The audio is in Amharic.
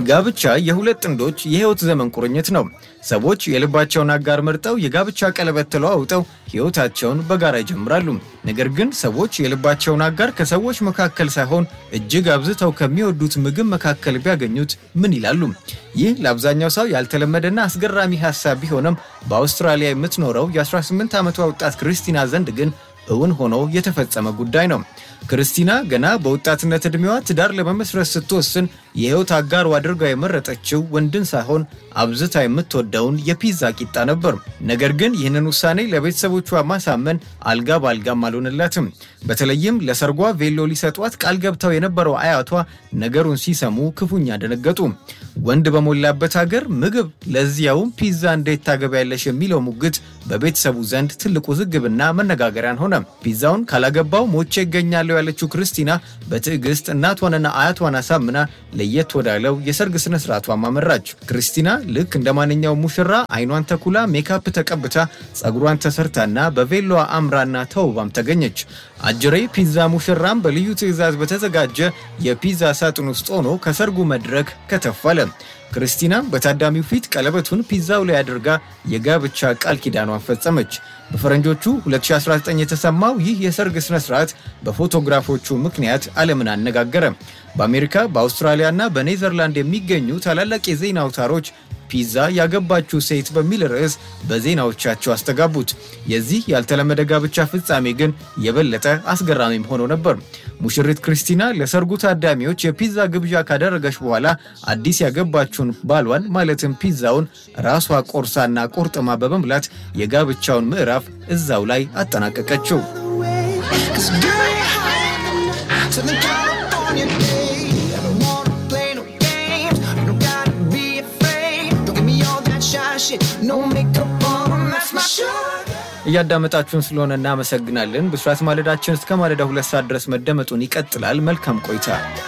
ጋብቻ የሁለት ጥንዶች የህይወት ዘመን ቁርኝት ነው። ሰዎች የልባቸውን አጋር መርጠው የጋብቻ ቀለበት ተለዋውጠው ህይወታቸውን በጋራ ይጀምራሉ። ነገር ግን ሰዎች የልባቸውን አጋር ከሰዎች መካከል ሳይሆን እጅግ አብዝተው ከሚወዱት ምግብ መካከል ቢያገኙት ምን ይላሉ? ይህ ለአብዛኛው ሰው ያልተለመደና አስገራሚ ሀሳብ ቢሆንም በአውስትራሊያ የምትኖረው የ18 ዓመቷ ወጣት ክርስቲና ዘንድ ግን እውን ሆኖ የተፈጸመ ጉዳይ ነው። ክርስቲና ገና በወጣትነት ዕድሜዋ ትዳር ለመመስረት ስትወስን የህይወት አጋሩ አድርጋ የመረጠችው ወንድን ሳይሆን አብዝታ የምትወደውን የፒዛ ቂጣ ነበር። ነገር ግን ይህንን ውሳኔ ለቤተሰቦቿ ማሳመን አልጋ በአልጋም አልሆነላትም። በተለይም ለሰርጓ ቬሎ ሊሰጧት ቃል ገብተው የነበረው አያቷ ነገሩን ሲሰሙ ክፉኛ ደነገጡ። ወንድ በሞላበት ሀገር ምግብ ለዚያውም ፒዛ እንዴት ታገቢያለሽ የሚለው ሙግት በቤተሰቡ ዘንድ ትልቅ ውዝግብና መነጋገሪያን ሆነ። ፒዛውን ካላገባው ሞቼ ይገኛለሁ ያለችው ክርስቲና በትዕግስት እናቷንና አያቷን አሳምና ለየት ወዳለው የሰርግ ስነ ስርዓቷ አመራች። ክርስቲና ልክ እንደ ማንኛውም ሙሽራ አይኗን ተኩላ ሜካፕ ተቀብታ ጸጉሯን ተሰርታና በቬሎዋ አምራና ተውባም ተገኘች። አጅሬ ፒዛ ሙሽራም በልዩ ትዕዛዝ በተዘጋጀ የፒዛ ሳጥን ውስጥ ሆኖ ከሰርጉ መድረክ ከተፋለ። ክርስቲና በታዳሚው ፊት ቀለበቱን ፒዛው ላይ አድርጋ የጋብቻ ቃል ኪዳኗን ፈጸመች። በፈረንጆቹ 2019 የተሰማው ይህ የሰርግ ስነ ስርዓት በፎቶግራፎቹ ምክንያት ዓለምን አነጋገረ። በአሜሪካ በአውስትራሊያና በኔዘርላንድ የሚገኙ ታላላቅ የዜና አውታሮች ፒዛ ያገባችው ሴት በሚል ርዕስ በዜናዎቻቸው አስተጋቡት። የዚህ ያልተለመደ ጋብቻ ፍጻሜ ግን የበለጠ አስገራሚም ሆኖ ነበር። ሙሽሪት ክርስቲና ለሰርጉ ታዳሚዎች የፒዛ ግብዣ ካደረገች በኋላ አዲስ ያገባችውን ባሏን ማለትም ፒዛውን ራሷ ቆርሳና ቆርጥማ በመብላት የጋብቻውን ምዕራፍ እዛው ላይ አጠናቀቀችው። እያዳመጣችሁን ስለሆነ እናመሰግናለን። ብስራት ማለዳችን እስከ ማለዳ ሁለት ሰዓት ድረስ መደመጡን ይቀጥላል። መልካም ቆይታ